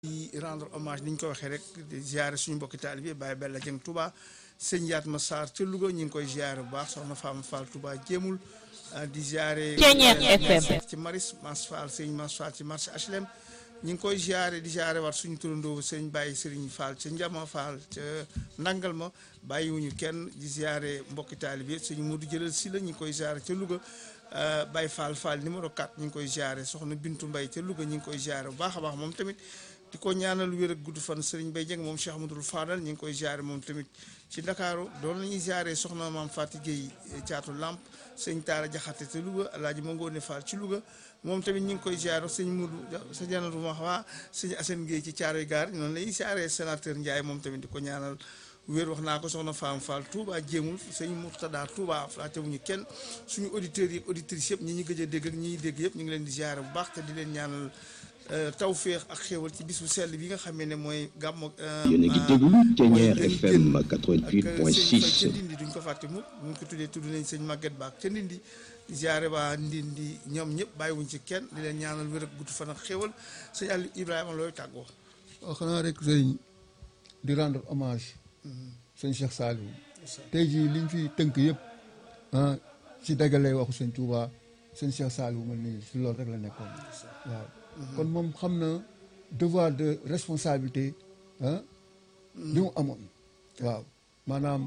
di rendre hommage ni ñu ko waxee rek di ziare suñu mbokki taalibe Baye Bella Dieng Touba sëñ Yatma Sarr ca Louga ñu ngi koy ziare bu baax soxna Fama Fall Touba jéemul di ziare ci Maris Mas Fall sëñ Mas Fall ci marché HLM ñu ngi koy ziare di ziare waat suñu turandoo sëñ Baye Serigne Fall ca Njama Fall ca Nangal ma bàyyiwuñu kenn di ziare mbokki taalibe sëñ Modou jëlal si la ñu ngi koy ziare ca Louga Baye Fall Fall numéro 4 ñu ngi koy ziare soxna Bintu Mbaye ca Louga ñu ngi koy ziare bu baax a baax moom tamit di ko ñaanal wér ak gudd fan Serigne Baye Dieng moom Cheikh Amadou Fadal ñu ngi koy ziare moom tamit ci Ndakaaru doon nañuy ziare soxna maam Fati Gueye caatu Lamp sëñ Taara Jaxate te Louga alaaji ma ngoone Fall ci Louga moom tamit ñu ngi koy ziare sëñ Mudu sa janatu ma waa sëñ Assane Gueye ci Caaroy Gaar noonu lañuy ziare sénateur Ndiaye moom tamit di ko ñaanal wér wax naa ko soxna Fam Fall Touba jéemul sëñ Murtada Touba flaatewuñu kenn suñu auditeurs yi auditrices yëpp ñi ñu gëj a dégg ak ñi ñuy dégg yëpp ñu ngi leen di ziare bu baax te di leen ñaanal tawféex ak xéewal ci bis bu sell bi nga xamee ne mooy gàmmu. yéen a ngi déglu Thiéniere FM 88.6. ca Ndindi duñ ko fàtte mu ñu ko tuddee tudd nañ sëñ Maguette Ba ca Ndindi di ziare waa Ndindi ñoom ñëpp bàyyiwuñ ci kenn di leen ñaanal wér ak gudd fan ak xéewal sëñ Aliou Ibrahima looy tàggoo. waaw xanaa rek sëñ di rendre hommage. sëñ Cheikh Saliou. tey jii liñ fi tënk yëpp ah ci dagalee waxu sëñ Touba sëñ Cheikh Saliou man nii si loolu rek la nekkoon waaw. kon moom xam na devoir de responsabilité ah bi mu amoon waaw maanaam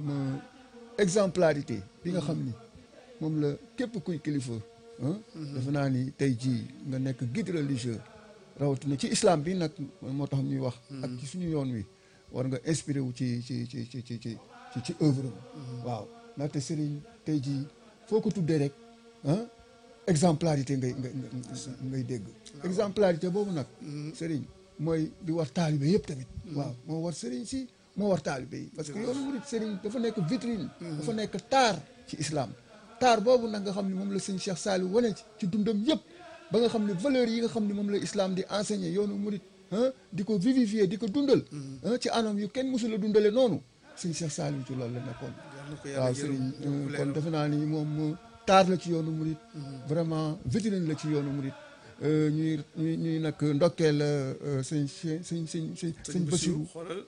exemplarité bi nga xam ni moom la képp kuy kilifa defe naa ni tey jii nga nekk guide religieux rawatina ci islam bi nag moo tax ñuy wax ak ci suñu yoon wi war nga inspiré wu ci ci ci ci ci ci ci œuvre waaw ndaxte Serigne tey jii foo ko tuddee rek ah exemplarité ngay ngay ngay dégg exemplarité boobu nag sëriñ mooy di war taalibe yëpp tamit waaw moo war sëriñ si moo war taalibe yi parce que yoonu murit sëriñ dafa nekk vitrine dafa nekk taar ci islam taar boobu nag nga xam ne moom la sëñ Cheikh Saliou wane ci dundam yëpp ba nga xam ne valeurs yi nga xam ne moom la islam di enseigner yoonu murit di ko vivifier di ko dundal ci anam yu kenn mësula dundale noonu sëñ Cheikh Saliou ci loolu la nekkoon waaw sëriñ kon defe naa ni moom taar la ci yoonu murit vraiment vitrine la ci yoonu murit ñuy ñuy ñuy nag ndokkeel sëñ sëñ sëñ sëñ sëñ sëñ Basiru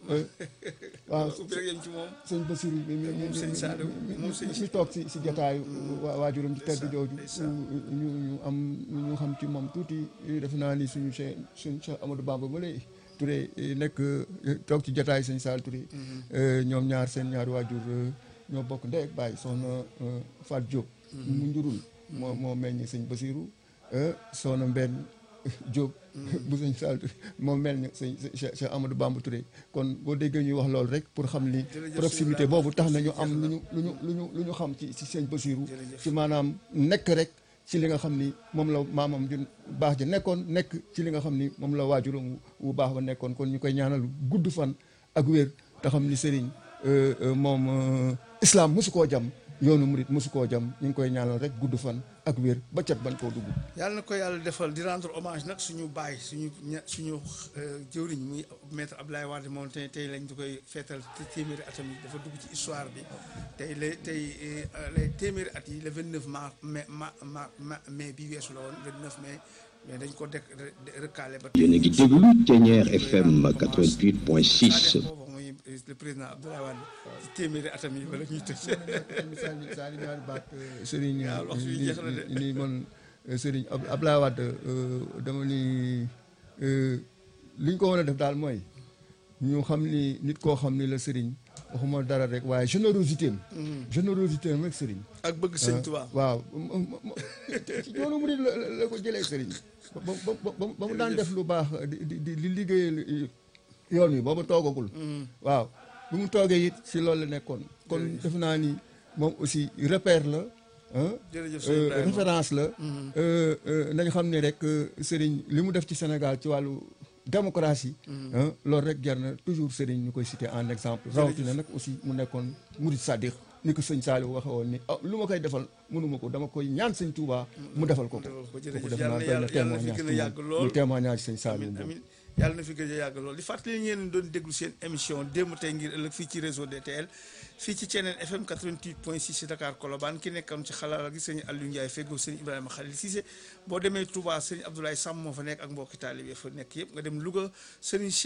waaw sëñ Basiru mi toog si si jataayu waajuram ci tedd jooju ñu ñu am ñu xam ci moom tuuti defe naa ni suñu Cheikh suñu Cheikh Amadou Bamba ba lay Touré nekk toog ci jataayu sëñ Sall Touré ñoom ñaar seen ñaari waajur ñoo bokk ndey ak baay soxna Fat Diop mu njurul moo moo meññ sëñ Basiru soxna mbenn Diop bu sëñ Sall moo mel ni sëñ Cheikh Amadou Bamba Touré kon boo déggee ñuy wax loolu rek pour xam ni proximité boobu tax na ñu am lu ñu lu ñu lu ñu lu ñu xam ci ci sëñ Basiru ci maanaam nekk rek ci li nga xam ni moom la maamam ju baax ji nekkoon nekk ci li nga xam ni moom la waajuram wu baax ba nekkoon kon ñu koy ñaanal gudd fan ak wér te xam ni sëriñ moom islam mosu koo jam yoonu murit mosu koo jam ñu ngi koy ñaanal rek gudd fan ak wér ba cat ban koo dugg. yàlla na ko yàlla defal di rendre hommage nag suñu baay suñu ña suñu jëwriñ muy maître Abdoulaye Wade moom tey tey lañ di koy feetal te téeméeri atam yi dafa dugg ci histoire bi tey la tey les téeméeri at yi le 29 mars mai ma ma mai bi weesu la woon 29 mai. mais dañ ko dek recalé ba. yéen a ngi déglu Thiéniere FM 88.6. le président Abdoulaye Wade ci téeméeri atam yi wala ñuy tëj. misaal misaal yi ñaari baat Serigne. waaw wax bi jeex na de ni man Serigne Abdoulaye Wade dama ni li ñu ko mën a def daal mooy ñu xam ni nit koo xam ni la Serigne waxuma dara rek waaye générosité am. générosité am rek Serigne. ak bëgg sëñ Tuubaa. waaw ci yoonu murid la la ko jëlee Serigne. ba ba ba mu daan def lu baax di di di liggéeyal yoon wi booba toogagul. waaw bu mu toogee it si loolu la nekkoon. kon def naa ni moom aussi repère la. référence la. nañ xam ne rek Serigne li mu def ci Sénégal ci wàllu démocratie. loolu rek jar na toujours Serigne ñu koy citer en exemple. rawatina nag aussi mu nekkoon murid sadiq ni ko sëñ Saliou waxe woon ni ah lu ma koy defal mënuma ko dama koy ñaan sëñ Touba mu defal ko ko. jërëjëf def yàlla naa na yàlla benn yàlla na fi gën a yàgg lool témoignage sëñ Saliou amiin amiin yàlla na fi gëj a yàgg lool di fàttali ngeen doon déglu seen émission démb tey ngir ëllëg fii ci réseau DTL fii ci Thiénène FM 88.6 ci Dakar Colobane ki nekkoon ci xalaal gi sëñ Aliou Ndiaye feggoo sëñ Ibrahima Khalil Cissé boo demee Touba sëñ Abdoulaye Sam moo fa nekk ak mbokki taalibe fa nekk yëpp nga dem Louga sëñ